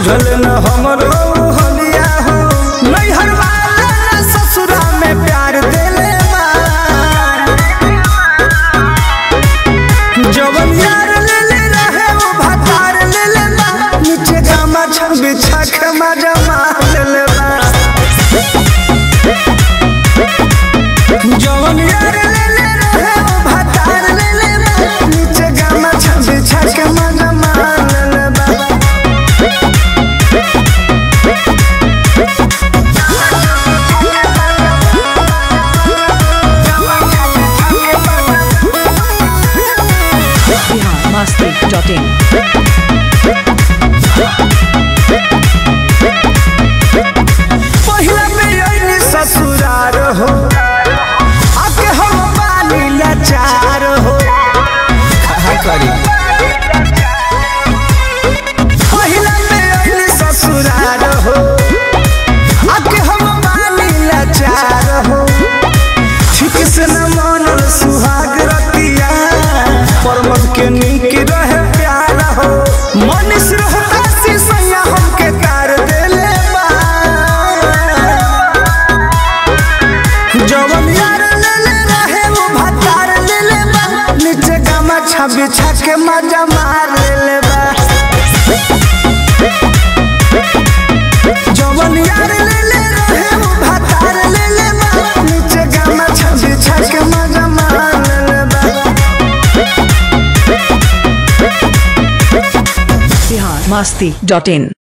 बुझल न हमरो हलिया हो नैहर वाला न ससुरा में प्यार देले बा जवन यार ले ले रहे वो भतार ले ले बा नीचे गामा छन बिछा के मजा मार ले ले बा जवन यार ले ले रहे वो भतार ले ले बा नीचे गामा छन बिछा के मजा मार ले ले बा biharmasti.in पहिला में आईनी ससुरार हो आके हम पानी लाचार हो कहा करी पहिला में आईनी ससुरार हो आके हम पानी लाचार हो ठीक से न मानल सुहाग रतिया परमत के नीक रहे प्यार हो मनीष रहता सी सैया हमके तार देले बा जवन यार ले ले रहे वो भतार ले ले बा नीचे गामा छबी छके मजा मार ले ले बा जवन यार ले ले रहे वो भतार ले ले बा नीचे गामा छबी छके मजा मार ले ले बा biharmasti.in